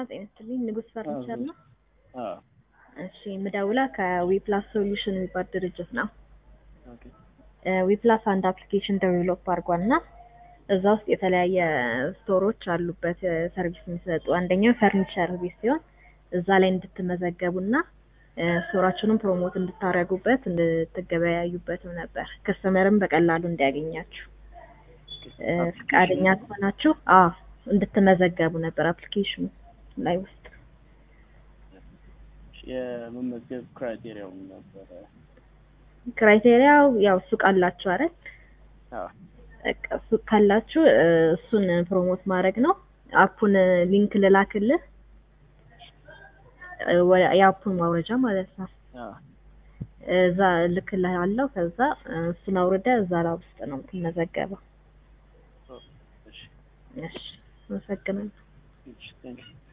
ጤና ይስጥልኝ። ንጉስ ፈርኒቸር ነው። አዎ እሺ ምደውላ ከዊፕላስ ሶሉሽን የሚባል ድርጅት ነው። ኦኬ ዊፕላስ አንድ አፕሊኬሽን ዴቨሎፕ አድርጓል እና እዛ ውስጥ የተለያየ ስቶሮች አሉበት ሰርቪስ የሚሰጡ አንደኛው ፈርኒቸር ቤት ሲሆን እዛ ላይ እንድትመዘገቡና ስቶራችሁንም ፕሮሞት እንድታደርጉበት እንድትገበያዩበትም ነበር ከስተመርም በቀላሉ እንዲያገኛችሁ ፈቃደኛ ከሆናችሁ አዎ እንድትመዘገቡ ነበር አፕሊኬሽኑ ላይ ውስጥ የመመዝገብ ክራይቴሪያው ምን ነበረ? ክራይቴሪያው ያው ሱቅ አላችሁ አይደል? አዎ በቃ ሱቅ ካላችሁ እሱን ፕሮሞት ማድረግ ነው። አፑን ሊንክ ልላክልህ የአፑን ማውረጃ ማለት ነው። አዎ እዛ ልክልሃለሁ። ከዛ እሱን አውርደህ እዛ ላይ ውስጥ ነው የምትመዘገበው። እሺ እሺ አመሰግናለሁ። እሺ ቴንክ ዩ